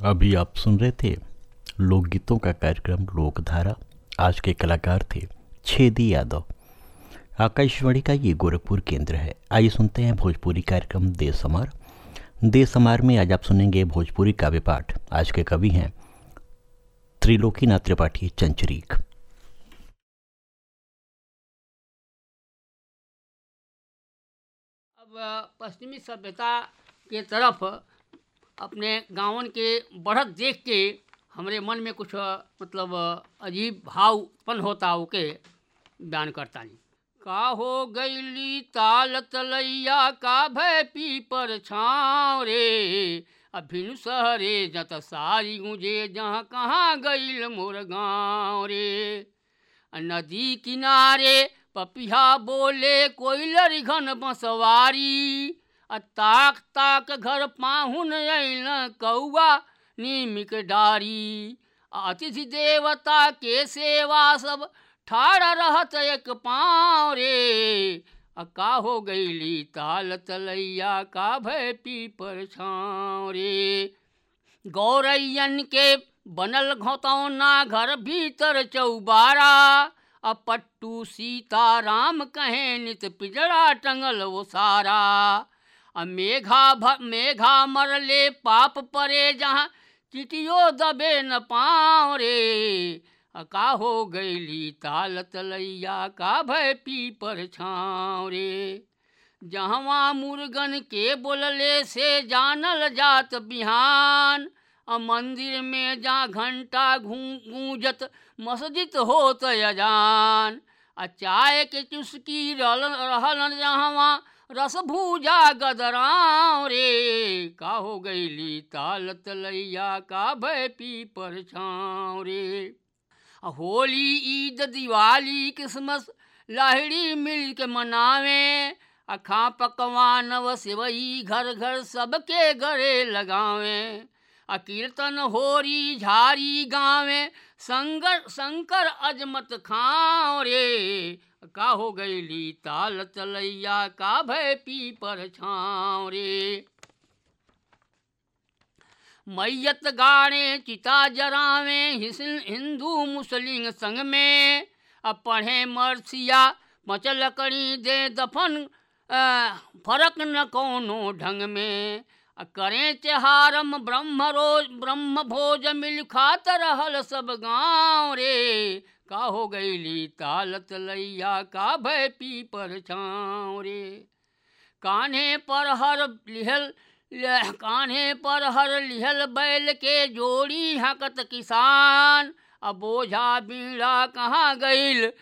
अभी आप सुन रहे थे लोकगीतों का कार्यक्रम लोकधारा आज के कलाकार थे छेदी यादव आकाशवाणी का ये गोरखपुर केंद्र है आइए सुनते हैं भोजपुरी कार्यक्रम देश समार देश समार में आज आप सुनेंगे भोजपुरी काव्य पाठ आज के कवि हैं त्रिलोकीनाथ त्रिपाठी चंचरीक अब पश्चिमी सभ्यता के तरफ अपने गांवन के बढ़त देख के हमरे मन में कुछ मतलब अजीब भाव उत्पन्न होता ओके बयान करता नहीं का हो गईली ताल तलैया का भय पी पर छाँव रे अभिन सहरे जत सारी गुंजे जहाँ कहाँ गईल मोर गाँव रे नदी किनारे पपिहा बोले कोयलर घन बसवारी आ ताक ताक घर पाहुन अल कौआ नीमिक डारी अतिथि देवता के सेवा सब ठाड़ रहत एक पाँव रे आ का हो गईली ताल तलैया का भय पी पर छाँव रे गौरैयन के बनल घोतौना घर भीतर चौबारा अब पट्टू सीता राम कहे नित पिजड़ा टंगल वो सारा अब मेघा भ मेघा मरले पाप परे जहाँ चिटियो दबे न पाँव रे का हो गईली ताल तलैया का भय पी पर छाँव रे जहवा मुर्गन के बोलले से जानल जात बिहान आ मंदिर में जा घंटा गूंजत मस्जिद होत अजान आ चाय के चुस्की रहल जहवा रस भूजा गदराव रे का हो गईली ताल तलैया का भय पी पर छाँव रे होली ईद दिवाली क्रिसमस लाहड़ी मिल के मनावे अखा पकवान व सिवई घर घर सबके गले लगावे आ कीर्तन होरी झारी गावे संगर शंकर अजमत खाओ रे का हो गईली ताल तलैया का भय पी पर छाँव रे मैयत गाड़े चिता जरावे हिंदू मुस्लिम संग में अब पढ़े मरसिया मचल करी दे दफन फर्क न कोनो ढंग में करें त्योहारम ब्रह्म रोज ब्रह्म भोज मिल खात रहल सब गाँव रे का हो गईली ताल तलैया का भय पी पर छाँव रे कान्हे पर हर लिहल कान्हे पर हर लिहल बैल के जोड़ी हकत किसान अब बोझा बीड़ा कहाँ गईल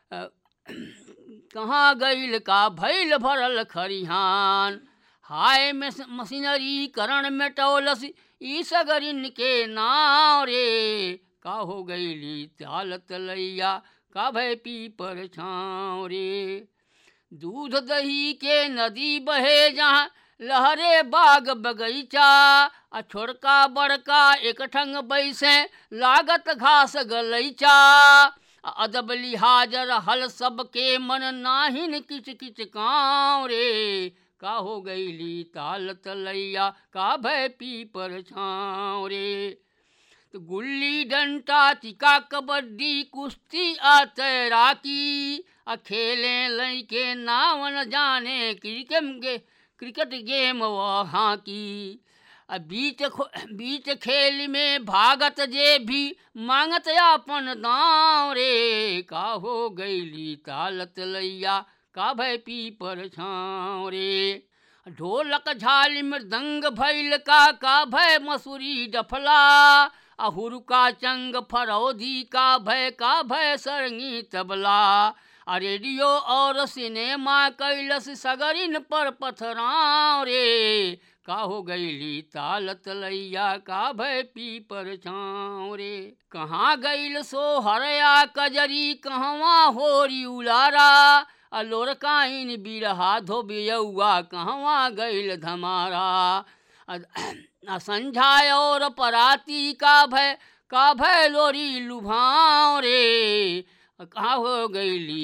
कहाँ गईल का भैल भरल खरिहान हाय मशीनरी करण में टोलस ई सगरिन के नाव रे का हो गईली ताल तलैया का भय पी पर छाँव रे दूध दही के नदी बहे जहाँ लहरे बाग बगीचा आ छोड़का बड़का एक ठंग बैसे लागत घास गलैचा अदब लिहाजर हल सबके मन नाहिन किच किच काँव रे का हो गईली ताल तलैया का भय पी पर छाँव रे तो गुल्ली डंटा चिका कबड्डी कुश्ती आ तैराकी आ खेले लैके नावन जाने क्रिकेट गे क्रिकेट गेम वहाँ की आ बीच बीच खेल में भागत जे भी मांगत अपन दाव रे का हो गईली ताल तलैया का भय पी पर छाँव रे ढोलक झाल मृदंग भैल का का भय मसूरी डफला अहुरुका चंग फरौदी का भय का भय सरंगी तबला आ रेडियो और सिनेमा कैलस सगरिन पर पथराव रे का हो गईली ताल तलैया का भय पी पर छाँव रे कहाँ गईल सो हरया कजरी कहवा होरी उलारा अलोर काइन बिरहा धोबियौआ कहवा गईल धमारा संझा और पराती का भय का भय लोरी लुभाव रे कहाँ हो गईली